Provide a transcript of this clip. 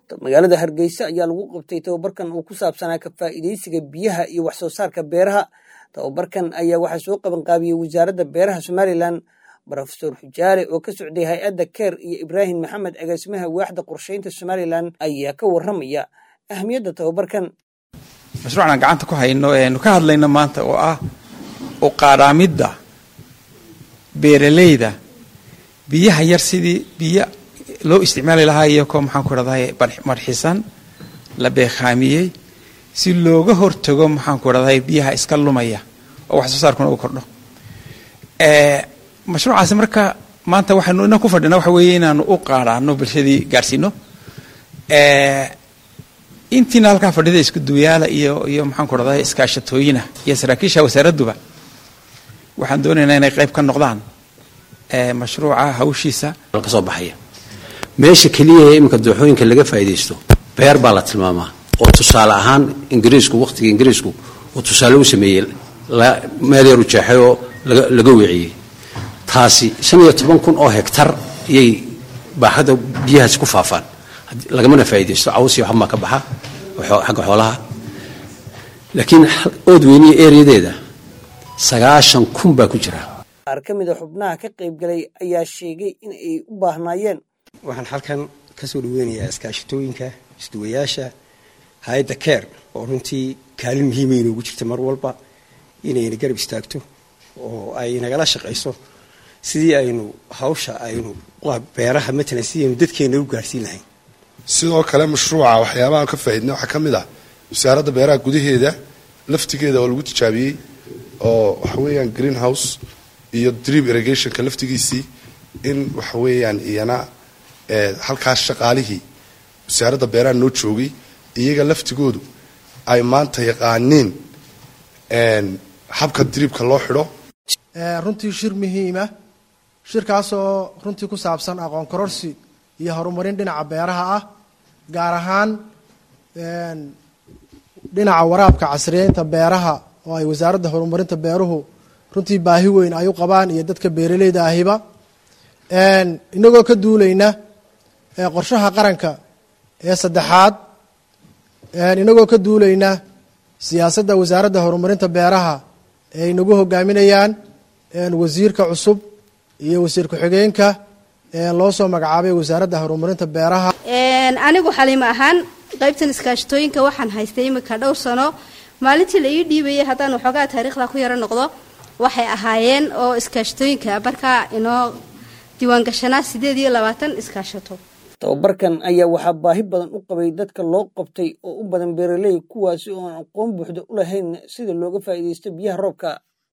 magaalada hargeysa ayaa lagu qabtay tababarkan uu ku saabsanaa ka faa'iidaysiga biyaha iyo wax soo saarka beeraha tababarkan ayaa waxaa soo qabanqaabiyey wasaaradda beeraha somalilan rofesor xujaale oo ka socday hay-adda keer iyo ibraahim maxamed agaasimaha waaxda qorsheynta somalilan ayaa ka warramaya ahamiyadda tababarkan mashruucan gacanta ku hayno eenu ka hadlayno maanta oo ah u qaadhaamidda beeralayda biyaha yar sidii biyo loo isticmaali lahaa iyakoo maxaan ku rahday marxisan la beekhaamiyey si looga hortago maxaan ku rahday biyaha iska lumaya oo wax soo saarkuna u kordho mashruucaasi marka maanta waxaynu inan ku fadhina waxa weeye inaanu u qaadhaano bulshadii gaadhsiino intiina halkaa fadhida isku duwayaala iyo iyo maxaan ku rahday iskaashatooyina iyo saraakiisha wasaaradduba waxaan doonaynaa inay qayb ka noqdaan mashruuca hawshiisa ka soo baxaya meesha keliya ee iminka dooxooyinka laga faa'iidaysto beer baa la tilmaamaa oo tusaale ahaan ingiriisku wakhtiga ingiriisku uu tusaale u sameeyey meel yaru jeexay oo laga weeciyey taasi shan iyo toban kun oo hektar iyay baaxadda biyahaasi ku faafaan lagamana faa'iidaysto caws iyo waxbaa ka baxa xagga xoolaha laakiin ood weyniya ereyadeeda sagaashan kun baa ku jira qaar ka mid a xubnaha ka qaybgalay ayaa sheegay in ay u baahnaayeen waxaan halkan ka soo dhaweynayaa iskaashatooyinka isduwayaasha hay-adda keer oo runtii kaalin muhiima inoogu jirta mar walba inayna garab istaagto oo ay nagala shaqayso sidii aynu hawsha aynu beeraha matalan sidii aynu dadkeena u gaarhsiin lahayn sidoo kale mashruuca waxyaabahaan ka faaidnay waxaa ka mid ah wasaaradda beeraha gudaheeda laftigeeda oo lagu tijaabiyey oo waxa weeyaan green house iyo drip irrigationka laftigiisii in waxa weeyaan iyana halkaas shaqaalihii wasaaradda beeraha noo joogay iyaga laftigoodu ay maanta yaqaaniin habka dribka loo xidho runtii shir muhiima shirkaasoo runtii ku saabsan aqoon kororsi iyo horumarin dhinaca beeraha ah gaar ahaan dhinaca waraabka casriyeynta beeraha oo ay wasaaradda horumarinta beeruhu runtii baahi weyn ay u qabaan iyo dadka beeraleyda ahiba inagoo ka duulayna qorshaha qaranka ee saddexaad inagoo ka duulayna siyaasadda wasaaradda horumarinta beeraha ee inagu hogaaminayaan wasiirka cusub iyo wasiir ku-xigeenka loo soo magacaabay wasaaradda horumarinta beeraha anigu xaliimo ahaan qaybtan iskaashatooyinka waxaan haystay imika dhowr sano maalintii la ii dhiibayay haddaan waxoogaa taariikhda ku yaro noqdo waxay ahaayeen oo iskaashatooyinka markaa inoo diiwaangashanaa sideed iyo labaatan iskaashato tababarkan ayaa waxaa baahi badan u qabay dadka loo qabtay oo u badan beeraley kuwaasi oo aan aqoon buuxda u lahayn sida looga faa'iidaysto biyaha roobka